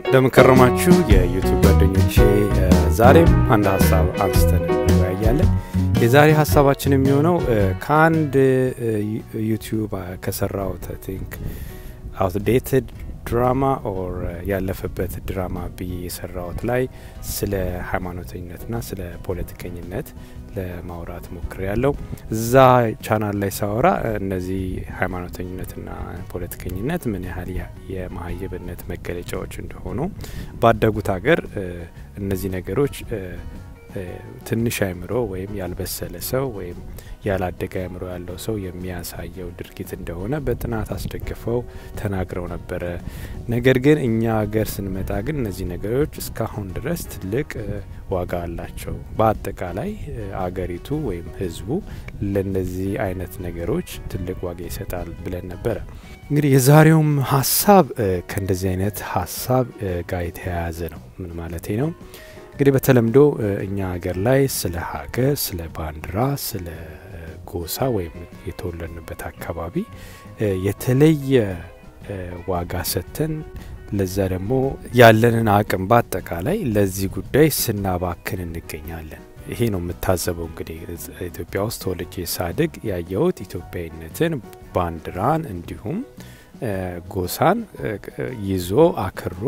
እንደምንከረማችሁ የዩቱብ ጓደኞቼ፣ ዛሬም አንድ ሀሳብ አንስተን እንወያያለን። የዛሬ ሀሳባችን የሚሆነው ከአንድ ዩቲዩብ ከሰራሁት ቲንክ አውትዴትድ ድራማ ኦር ያለፈበት ድራማ ብዬ የሰራሁት ላይ ስለ ሃይማኖተኝነትና ስለ ፖለቲከኝነት ለማውራት ሞክር ያለው እዛ ቻናል ላይ ሳወራ እነዚህ ሃይማኖተኝነትና ፖለቲከኝነት ምን ያህል የመሀይብነት መገለጫዎች እንደሆኑ ባደጉት ሀገር እነዚህ ነገሮች ትንሽ አእምሮ ወይም ያልበሰለ ሰው ወይም ያላደገ አእምሮ ያለው ሰው የሚያሳየው ድርጊት እንደሆነ በጥናት አስደግፈው ተናግረው ነበረ። ነገር ግን እኛ ሀገር ስንመጣ ግን እነዚህ ነገሮች እስካሁን ድረስ ትልቅ ዋጋ አላቸው። በአጠቃላይ አገሪቱ ወይም ሕዝቡ ለእነዚህ አይነት ነገሮች ትልቅ ዋጋ ይሰጣል ብለን ነበረ። እንግዲህ የዛሬውም ሀሳብ ከእንደዚህ አይነት ሀሳብ ጋር የተያያዘ ነው። ምን ማለቴ ነው? እንግዲህ በተለምዶ እኛ ሀገር ላይ ስለ ሀገር፣ ስለ ባንዲራ፣ ስለ ጎሳ ወይም የተወለድንበት አካባቢ የተለየ ዋጋ ሰጥተን ለዛ ደግሞ ያለንን አቅም በአጠቃላይ ለዚህ ጉዳይ ስናባክን እንገኛለን። ይሄ ነው የምታዘበው። እንግዲህ ኢትዮጵያ ውስጥ ተወልጄ ሳድግ ያየሁት ኢትዮጵያዊነትን፣ ባንዲራን እንዲሁም ጎሳን ይዞ አክሮ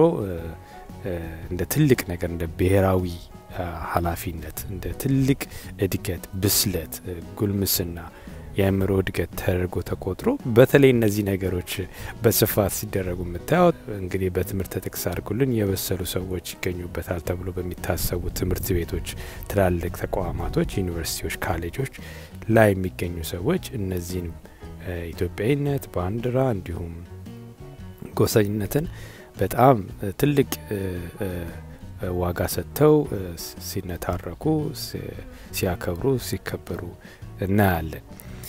እንደ ትልቅ ነገር እንደ ብሔራዊ ኃላፊነት እንደ ትልቅ እድገት፣ ብስለት፣ ጉልምስና፣ የአእምሮ እድገት ተደርጎ ተቆጥሮ በተለይ እነዚህ ነገሮች በስፋት ሲደረጉ የምታዩት እንግዲህ በትምህርት ጥቅስ አድርጉልን የበሰሉ ሰዎች ይገኙበታል ተብሎ በሚታሰቡ ትምህርት ቤቶች፣ ትላልቅ ተቋማቶች፣ ዩኒቨርሲቲዎች፣ ካሌጆች ላይ የሚገኙ ሰዎች እነዚህን ኢትዮጵያዊነት፣ ባንዲራ እንዲሁም ጎሰኝነትን በጣም ትልቅ ዋጋ ሰጥተው ሲነታረኩ፣ ሲያከብሩ፣ ሲከበሩ እናያለን።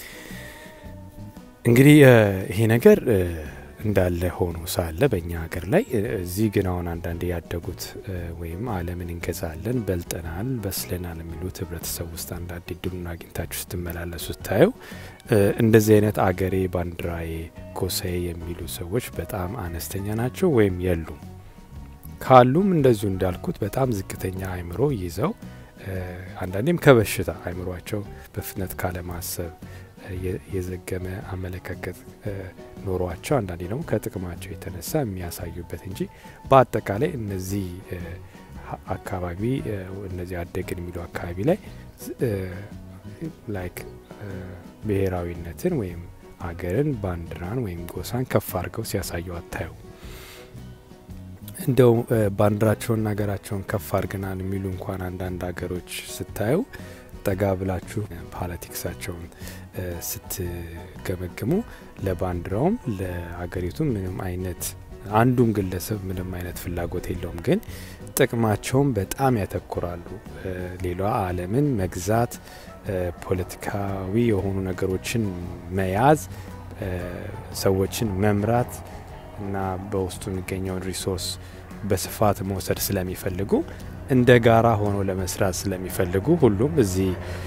እንግዲህ ይሄ ነገር እንዳለ ሆኖ ሳለ በእኛ ሀገር ላይ እዚህ ግን አሁን አንዳንድ ያደጉት ወይም ዓለምን እንገዛለን፣ በልጠናል፣ በስለናል የሚሉት ህብረተሰብ ውስጥ አንዳንድ እድሉን አግኝታችሁ ስትመላለሱ ስታዩ እንደዚህ አይነት አገሬ ባንዲራዬ ጎሳዬ የሚሉ ሰዎች በጣም አነስተኛ ናቸው ወይም የሉም። ካሉም እንደዚሁ እንዳልኩት በጣም ዝቅተኛ አእምሮ ይዘው አንዳንዴም ከበሽታ አእምሯቸው በፍጥነት ካለማሰብ የዘገመ አመለካከት ኖሯቸው አንዳንዴ ደግሞ ከጥቅማቸው የተነሳ የሚያሳዩበት እንጂ በአጠቃላይ እነዚህ አካባቢ እነዚህ አደግን የሚሉ አካባቢ ላይ ላይክ ብሔራዊነትን ወይም አገርን ባንዲራን ወይም ጎሳን ከፍ አድርገው ሲያሳዩ አታዩ። እንደው ባንዲራቸውን ሀገራቸውን ከፍ አድርገናል የሚሉ እንኳን አንዳንድ ሀገሮች ስታዩ ጠጋ ብላችሁ ፖለቲክሳቸውን ስትገመግሙ ለባንዲራውም ለአገሪቱም ምንም አይነት አንዱም ግለሰብ ምንም አይነት ፍላጎት የለውም፣ ግን ጥቅማቸውን በጣም ያተኩራሉ። ሌላ ዓለምን መግዛት፣ ፖለቲካዊ የሆኑ ነገሮችን መያዝ፣ ሰዎችን መምራት እና በውስጡ የሚገኘውን ሪሶርስ በስፋት መውሰድ ስለሚፈልጉ እንደ ጋራ ሆኖ ለመስራት ስለሚፈልጉ ሁሉም እዚህ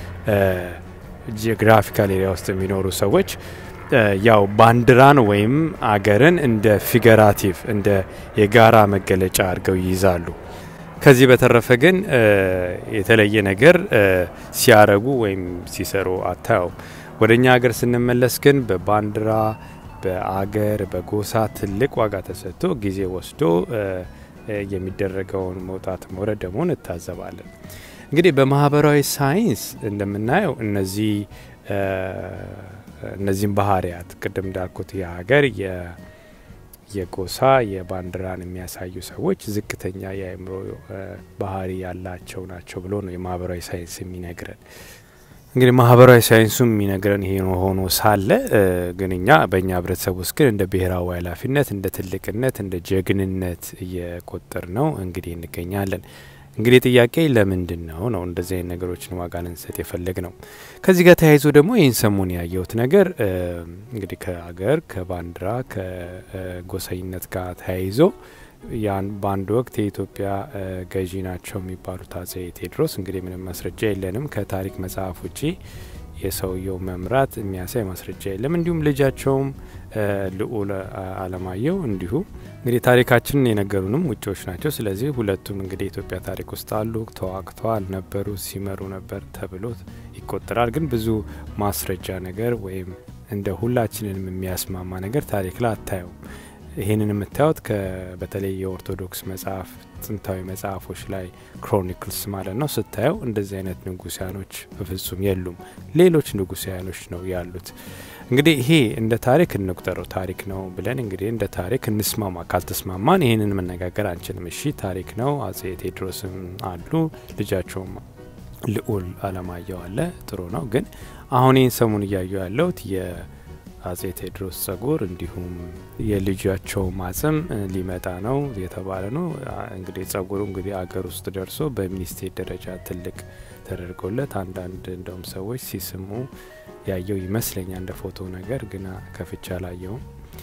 ጂኦግራፊካል ኤሪያ ውስጥ የሚኖሩ ሰዎች ያው ባንዲራን ወይም አገርን እንደ ፊገራቲቭ እንደ የጋራ መገለጫ አድርገው ይይዛሉ። ከዚህ በተረፈ ግን የተለየ ነገር ሲያረጉ ወይም ሲሰሩ አታየው። ወደ እኛ ሀገር ስንመለስ ግን በባንዲራ በአገር በጎሳ ትልቅ ዋጋ ተሰጥቶ ጊዜ ወስዶ የሚደረገውን መውጣት መውረድ ደግሞ እንታዘባለን። እንግዲህ በማህበራዊ ሳይንስ እንደምናየው እነዚህ እነዚህም ባህሪያት ቅድም እንዳልኩት የሀገር የጎሳ የባንዲራን የሚያሳዩ ሰዎች ዝቅተኛ የአእምሮ ባህሪ ያላቸው ናቸው ብሎ ነው የማህበራዊ ሳይንስ የሚነግረን። እንግዲህ ማህበራዊ ሳይንሱም የሚነግረን ይሄ ሆኖ ሳለ ግን እኛ በእኛ ህብረተሰብ ውስጥ ግን እንደ ብሔራዊ ኃላፊነት እንደ ትልቅነት እንደ ጀግንነት እየቆጠር ነው እንግዲህ እንገኛለን። እንግዲህ ጥያቄ ለምንድን ነው ነው እንደዚህ አይነት ነገሮችን ዋጋ ልንሰጥ የፈለግ ነው። ከዚህ ጋር ተያይዞ ደግሞ ይህን ሰሞን ያየሁት ነገር እንግዲህ ከአገር ከባንዲራ ከጎሰኝነት ጋር ተያይዞ ያን በአንድ ወቅት የኢትዮጵያ ገዢ ናቸው የሚባሉት አጼ ቴዎድሮስ እንግዲህ ምንም ማስረጃ የለንም ከታሪክ መጽሐፍ ውጪ የሰውየው መምራት የሚያሳይ ማስረጃ የለም። እንዲሁም ልጃቸውም ልዑል አለማየሁ እንዲሁ እንግዲህ ታሪካችንን የነገሩንም ውጭዎች ናቸው። ስለዚህ ሁለቱም እንግዲህ የኢትዮጵያ ታሪክ ውስጥ አሉ፣ ተዋግተዋል ነበሩ፣ ሲመሩ ነበር ተብሎ ይቆጠራል። ግን ብዙ ማስረጃ ነገር ወይም እንደ ሁላችንንም የሚያስማማ ነገር ታሪክ ላይ አታየውም። ይህንን የምታዩት በተለይ የኦርቶዶክስ መጽሐፍ ጥንታዊ መጽሐፎች ላይ ክሮኒክልስ ማለት ነው ስታየው እንደዚህ አይነት ንጉሳያኖች በፍጹም የሉም። ሌሎች ንጉሳያኖች ነው ያሉት። እንግዲህ ይሄ እንደ ታሪክ እንቁጠረው ታሪክ ነው ብለን እንግዲህ እንደ ታሪክ እንስማማ። ካልተስማማን ይህንን መነጋገር አንችልም። እሺ ታሪክ ነው። አጼ ቴዎድሮስም አሉ፣ ልጃቸውም ልዑል አለማየሁ አለ። ጥሩ ነው። ግን አሁን ይህን ሰሙን እያየሁ ያለሁት የአጼ ቴዎድሮስ ጸጉር እንዲሁም የልጃቸው ማጽም ሊመጣ ነው የተባለ ነው። እንግዲህ ጸጉሩ እንግዲህ አገር ውስጥ ደርሶ በሚኒስቴር ደረጃ ትልቅ ተደርጎለት አንዳንድ እንደውም ሰዎች ሲስሙ ያየው ይመስለኛል እንደ ፎቶ ነገር ግና ከፍቻ አላየውም።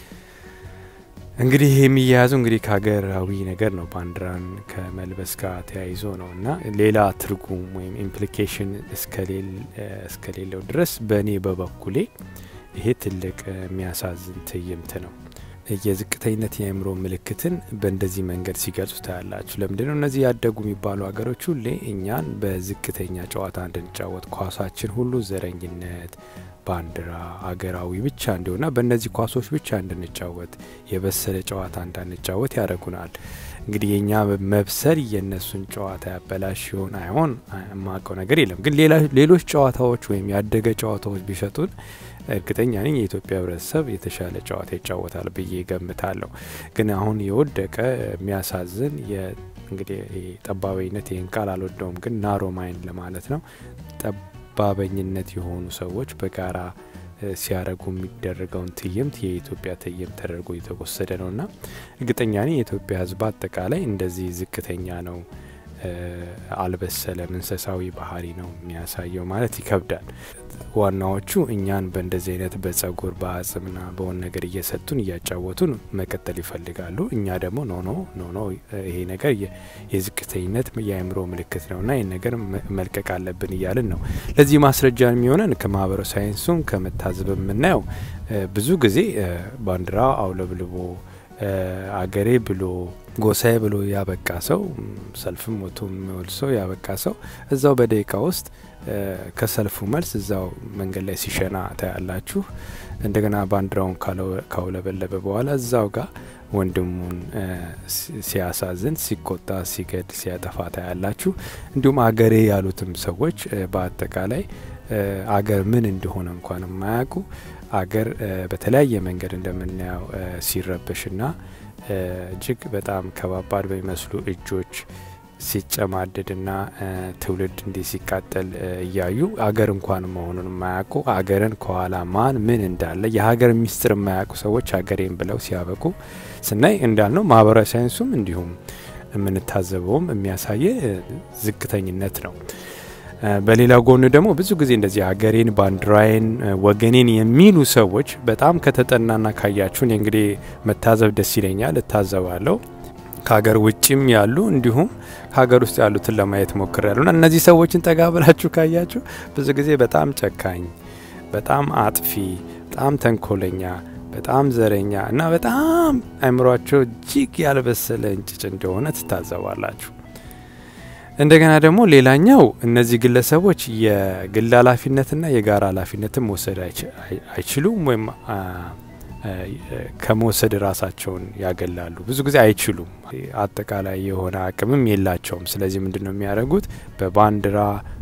እንግዲህ የሚያያዘው እንግዲህ ከሀገራዊ ነገር ነው ባንዲራን ከመልበስ ጋር ተያይዞ ነው እና ሌላ ትርጉም ወይም ኢምፕሊኬሽን እስከሌለው ድረስ በእኔ በበኩሌ ይሄ ትልቅ የሚያሳዝን ትዕይንት ነው። የዝቅተኝነት የአእምሮ ምልክትን በእንደዚህ መንገድ ሲገልጹ ታያላችሁ። ለምንድን ነው እነዚህ ያደጉ የሚባሉ ሀገሮች ሁሌ እኛን በዝቅተኛ ጨዋታ እንድንጫወት ኳሳችን ሁሉ ዘረኝነት፣ ባንዲራ፣ አገራዊ ብቻ እንዲሆና በእነዚህ ኳሶች ብቻ እንድንጫወት የበሰለ ጨዋታ እንዳንጫወት ያደርጉናል። እንግዲህ የእኛ መብሰል የእነሱን ጨዋታ ያበላሽ ይሆን አይሆን የማውቀው ነገር የለም። ግን ሌሎች ጨዋታዎች ወይም ያደገ ጨዋታዎች ቢሰጡን እርግጠኛ ነኝ የኢትዮጵያ ሕብረተሰብ የተሻለ ጨዋታ ይጫወታል ብዬ ገምታለሁ። ግን አሁን የወደቀ የሚያሳዝን እንግዲህ ጠባበኝነት ይህን ቃል አልወደውም፣ ግን ናሮ ማይንድ ለማለት ነው። ጠባበኝነት የሆኑ ሰዎች በጋራ ሲያደርጉ የሚደረገውን ትዕይንት የኢትዮጵያ ትዕይንት ተደርጎ የተወሰደ ነው እና እርግጠኛ ነኝ የኢትዮጵያ ሕዝብ አጠቃላይ እንደዚህ ዝቅተኛ ነው፣ አልበሰለም፣ እንስሳዊ ባህሪ ነው የሚያሳየው ማለት ይከብዳል። ዋናዎቹ እኛን በእንደዚህ አይነት በጸጉር በአጽምና በሆን ነገር እየሰጡን እያጫወቱን መቀጠል ይፈልጋሉ። እኛ ደግሞ ኖ ኖ ኖ ኖ ይሄ ነገር የዝቅተኝነት የአእምሮ ምልክት ነውና ይህን ነገር መልቀቅ አለብን እያልን ነው። ለዚህ ማስረጃ የሚሆነን ከማህበረ ሳይንሱም ከመታዘብ የምናየው ብዙ ጊዜ ባንዲራ አውለብልቦ አገሬ ብሎ ጎሳዬ ብሎ ያበቃ ሰው ሰልፍም ወጥቶ የሚወል ሰው ያበቃ ሰው እዛው በደቂቃ ውስጥ ከሰልፉ መልስ እዛው መንገድ ላይ ሲሸና ታያላችሁ። እንደገና ባንዲራውን ካውለበለበ በኋላ እዛው ጋር ወንድሙን ሲያሳዝን፣ ሲቆጣ፣ ሲገድ፣ ሲያጠፋ ታያላችሁ። እንዲሁም አገሬ ያሉትም ሰዎች በአጠቃላይ አገር ምን እንደሆነ እንኳን የማያውቁ አገር በተለያየ መንገድ እንደምናየው ሲረበሽና እጅግ በጣም ከባባድ በሚመስሉ እጆች ሲጨማደድና ትውልድ እንዲህ ሲቃጠል እያዩ አገር እንኳን መሆኑን የማያውቁ አገርን ከኋላ ማን ምን እንዳለ የሀገር ሚስጥር የማያውቁ ሰዎች ሀገሬን ብለው ሲያበቁ ስናይ እንዳልነው ማህበራዊ ሳይንሱም እንዲሁም የምንታዘበውም የሚያሳየ ዝቅተኝነት ነው። በሌላ ጎን ደግሞ ብዙ ጊዜ እንደዚህ ሀገሬን፣ ባንዲራዬን፣ ወገኔን የሚሉ ሰዎች በጣም ከተጠናና ካያችሁን እንግዲህ መታዘብ ደስ ይለኛል፣ እታዘባለሁ ከሀገር ውጭም ያሉ እንዲሁም ከሀገር ውስጥ ያሉትን ለማየት ሞክር ያሉና እነዚህ ሰዎችን ጠጋ ብላችሁ ካያችሁ ብዙ ጊዜ በጣም ጨካኝ፣ በጣም አጥፊ፣ በጣም ተንኮለኛ፣ በጣም ዘረኛ እና በጣም አእምሯቸው እጅግ ያልበሰለ እንጭጭ እንደሆነ ትታዘባላችሁ። እንደገና ደግሞ ሌላኛው እነዚህ ግለሰቦች የግል ኃላፊነትና የጋራ ኃላፊነትን መውሰድ አይችሉም ወይም ከመውሰድ ራሳቸውን ያገላሉ። ብዙ ጊዜ አይችሉም። አጠቃላይ የሆነ አቅምም የላቸውም። ስለዚህ ምንድን ነው የሚያደርጉት? በባንዲራ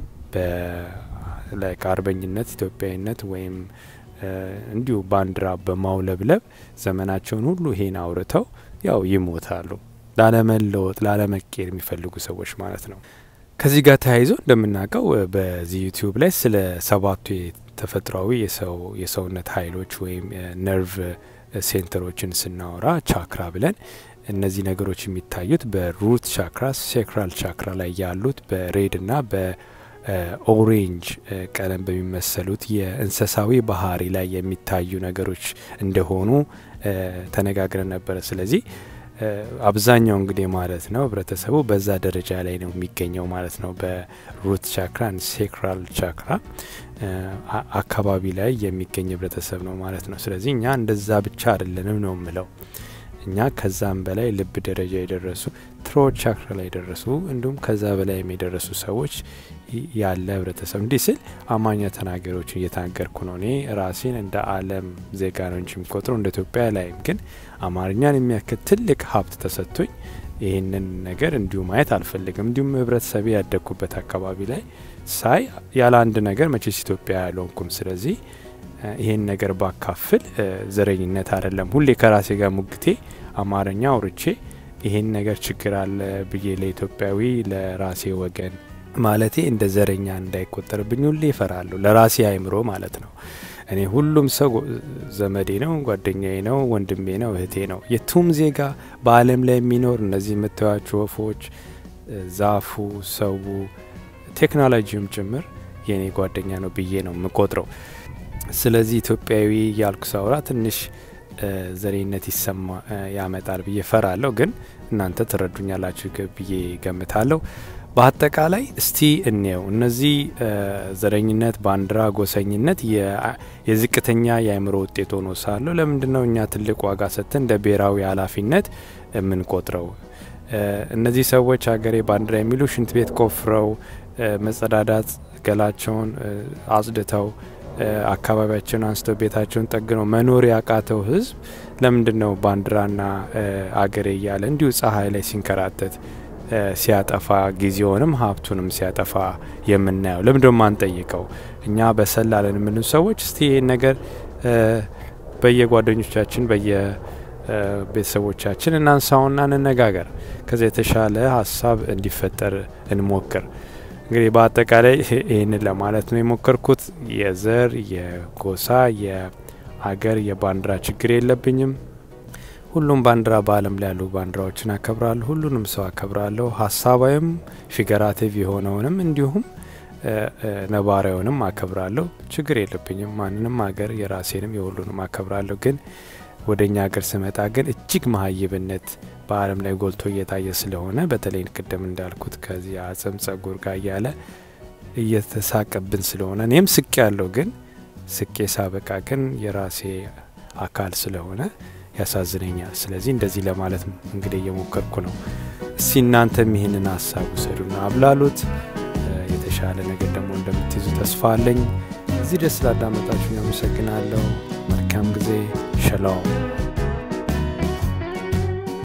በአርበኝነት ኢትዮጵያዊነት ወይም እንዲሁ ባንዲራ በማውለብለብ ዘመናቸውን ሁሉ ይሄን አውርተው ያው ይሞታሉ። ላለመለወጥ ላለመቀየር የሚፈልጉ ሰዎች ማለት ነው። ከዚህ ጋር ተያይዞ እንደምናውቀው በዚህ ዩቲዩብ ላይ ስለ ሰባቱ ተፈጥሯዊ የሰውነት ኃይሎች ወይም ነርቭ ሴንተሮችን ስናወራ ቻክራ ብለን እነዚህ ነገሮች የሚታዩት በሩት ቻክራ፣ ሴክራል ቻክራ ላይ ያሉት በሬድ እና በኦሬንጅ ቀለም በሚመሰሉት የእንስሳዊ ባህሪ ላይ የሚታዩ ነገሮች እንደሆኑ ተነጋግረን ነበረ። ስለዚህ አብዛኛው እንግዲህ ማለት ነው ህብረተሰቡ በዛ ደረጃ ላይ ነው የሚገኘው ማለት ነው። በሩት ቻክራ ሴክራል ቻክራ አካባቢ ላይ የሚገኝ ህብረተሰብ ነው ማለት ነው። ስለዚህ እኛ እንደዛ ብቻ አይደለንም ነው የምለው። እኛ ከዛም በላይ ልብ ደረጃ የደረሱ ትሮት ቻክራ ላይ የደረሱ እንዲሁም ከዛ በላይ የደረሱ ሰዎች ያለ ህብረተሰብ እንዲህ ስል አማኛ ተናገሮችን እየተናገርኩ ነው። እኔ ራሴን እንደ ዓለም ዜጋ ነው እንጂ የሚቆጥረው እንደ ኢትዮጵያ ላይም ግን አማርኛን የሚያክል ትልቅ ሀብት ተሰጥቶኝ ይህንን ነገር እንዲሁ ማየት አልፈልግም። እንዲሁም ህብረተሰቤ ያደግኩበት አካባቢ ላይ ሳይ ያለ አንድ ነገር መቼስ ኢትዮጵያ ያልሆንኩም። ስለዚህ ይህን ነገር ባካፍል ዘረኝነት አይደለም። ሁሌ ከራሴ ጋር ሙግቴ አማርኛ አውርቼ ይህን ነገር ችግር አለ ብዬ ለኢትዮጵያዊ ለራሴ ወገን ማለቴ እንደ ዘረኛ እንዳይቆጠርብኝ ሁሌ ይፈራለሁ። ለራሴ አይምሮ ማለት ነው። እኔ ሁሉም ሰው ዘመዴ ነው፣ ጓደኛዬ ነው፣ ወንድሜ ነው፣ እህቴ ነው። የቱም ዜጋ በዓለም ላይ የሚኖር እነዚህ የምታዩቸው ወፎች፣ ዛፉ፣ ሰው፣ ቴክኖሎጂውም ጭምር የእኔ ጓደኛ ነው ብዬ ነው የምቆጥረው። ስለዚህ ኢትዮጵያዊ ያልኩ ሳውራ ትንሽ ዘሬነት ይሰማ ያመጣል ብዬ ፈራለሁ። ግን እናንተ ትረዱኛላችሁ ብዬ ገምታለሁ። በአጠቃላይ እስቲ እንየው። እነዚህ ዘረኝነት፣ ባንዲራ፣ ጎሰኝነት የዝቅተኛ የአእምሮ ውጤት ሆኖ ሳለሁ ለምንድን ነው እኛ ትልቅ ዋጋ ሰጥተን እንደ ብሔራዊ ኃላፊነት የምንቆጥረው? እነዚህ ሰዎች ሀገሬ ባንዲራ የሚሉ ሽንት ቤት ቆፍረው መጸዳዳት፣ ገላቸውን አጽድተው አካባቢያቸውን አንስተው ቤታቸውን ጠግነው መኖር ያቃተው ሕዝብ ለምንድን ነው ባንዲራና አገሬ እያለ እንዲሁ ፀሐይ ላይ ሲንከራተት ሲያጠፋ ጊዜውንም ሀብቱንም ሲያጠፋ የምናየው? ለምንድን ነው ማንጠይቀው? እኛ በሰላለን የምንሉ ሰዎች እስቲ ይህን ነገር በየጓደኞቻችን በየቤተሰቦቻችን እናንሳውና እንነጋገር። ከዚ የተሻለ ሀሳብ እንዲፈጠር እንሞክር። እንግዲህ በአጠቃላይ ይህንን ለማለት ነው የሞከርኩት። የዘር፣ የጎሳ፣ የአገር፣ የባንዲራ ችግር የለብኝም። ሁሉም ባንዲራ በዓለም ላይ ያሉ ባንዲራዎችን አከብራለሁ። ሁሉንም ሰው አከብራለሁ። ሀሳባዊም ፊገራቲቭ የሆነውንም እንዲሁም ነባራዊውንም አከብራለሁ። ችግር የለብኝም። ማንንም ሀገር የራሴንም የሁሉንም አከብራለሁ። ግን ወደ እኛ ሀገር ስመጣ ግን እጅግ መሀይብነት በዓለም ላይ ጎልቶ እየታየ ስለሆነ በተለይ ቅድም እንዳልኩት ከዚህ አጽም ጸጉር ጋር እያለ እየተሳቀብን ስለሆነ እኔም ስቄ ያለው ግን ስቄ ሳበቃ ግን የራሴ አካል ስለሆነ ያሳዝነኛል። ስለዚህ እንደዚህ ለማለት እንግዲህ እየሞከርኩ ነው። እስቲ እናንተም ይህንን ሀሳብ ውሰዱና አብላሉት። የተሻለ ነገር ደግሞ እንደምትይዙ ተስፋ አለኝ። እዚህ ደስ ላዳመጣችሁ አመሰግናለሁ። መልካም ጊዜ። ሸላው